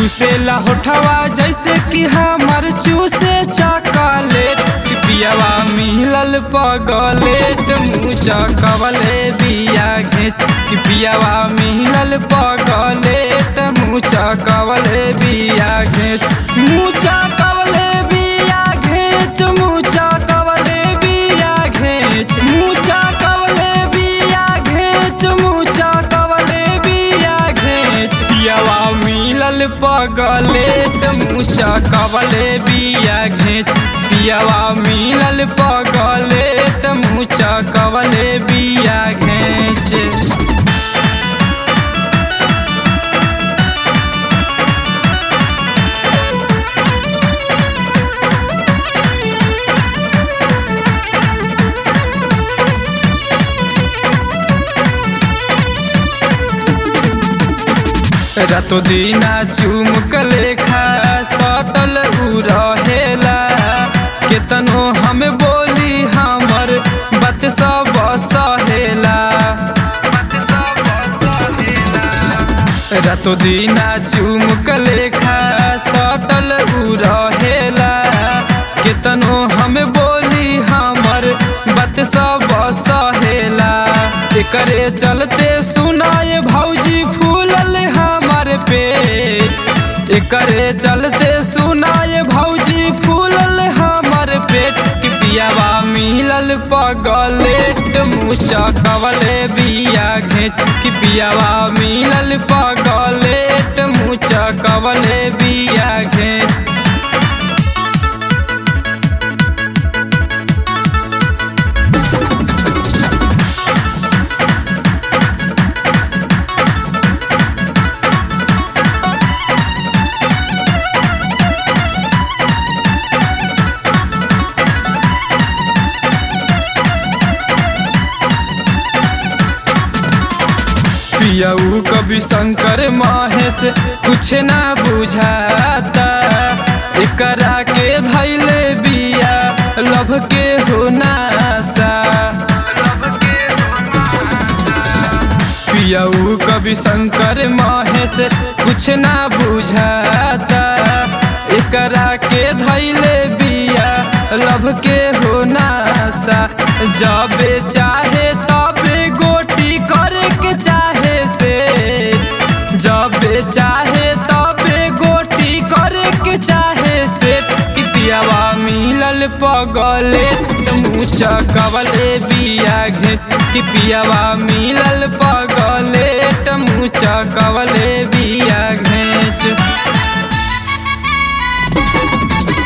चूसेला होठवा जैसे कि हमर चूसे चॉकलेट पियावा मिलल पगलेट मुचा कवले बिया घेच कि पियावा मिलल पगलेट मुचा कवले बिया घेच मुचा कवले बिया घेच मुचा कवले बिया घेच मुचा कवले बिया घेच मुचा कवले बिया घेच पियावा मिलल पगलेट मुचा कवले बिया घेच पियावा मिलल पगलेट मुचा कवले बिया घेच रातो दीना चुमक लेखा सटल उ रहेला केतनो हमें बोली हमर बात सब सहेला रातो दीना चुमक लेखा सटल उ रहेला केतनो हमें बोली हमर बात सब सहेला एकरे चलते सुनाए भौजी फूलल हमर पे एकरे चलते सुनाए भौजी फूलल हमर पेट कि पियावा मिलल पगलेट मुचा कवले बिया घेच कि पियावा मिलल पगलेट मुचा कवले बिया घेच पियाऊ कभी शंकर महेश कुछ ना बुझाता एकरा के धैले बिया लभ के हो नासा पियाऊ कभी शंकर महेश कुछ ना बुझाता एकरा के धैले बिया लभ के हो नासा जबे चाहे तबे गोटी करे के चाहे से जबे चाहे तबे गोटी करे के चाहे से कि पियावा मिलल पगले मुचा कवले बिया घेच कि पियावा मिलल पगले मुचा कवले बिया घेच